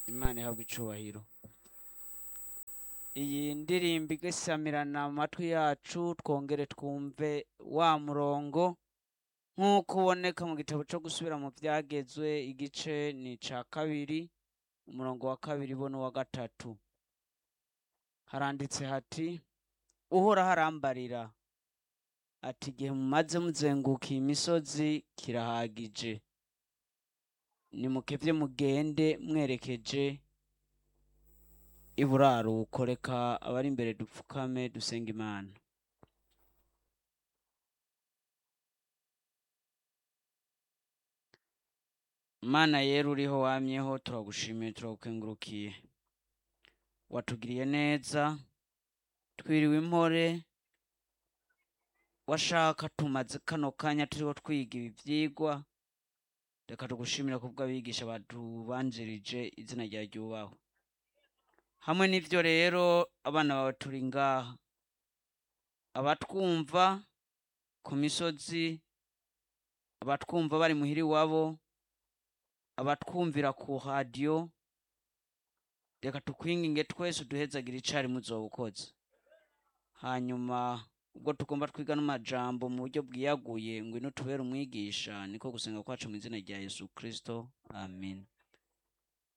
imana ihabwa icubahiro iyi ndirimbo igasamirana mu matwi yacu twongere twumve wa murongo nk'uko uboneka mu gitabo cyo gusubira mu byagezwe igice ni ica kabiri umurongo wa kabiri bo n'uwa gatatu haranditse hati uhoraho arambarira ati igihe mumaze muzenguka iyi misozi kirahagije nimukebye mugende mwerekeje iburaruko reka abari imbere dupfukame dusenga imana mana yera uriho wamyeho turagushimiye turagukengurukiye watugiriye neza twiriwe impore washaka tumaze kano kanya turiho twiga ibi vyigwa reka tugushimira kubwo abigisha batubanjirije izina rya ryubahwe hamwe n'ivyo rero abana bawe turi ngaha abatwumva ku misozi abatwumva bari muhiri wabo abatwumvira ku radiyo reka tukwinginge twese uduhezagira icari muzoba ukoze hanyuma ubwo tugomba twiga n'amajambo mu buryo bwiyaguye ngo ino tubere umwigisha niko gusenga kwacu mu izina rya yesu kristo amin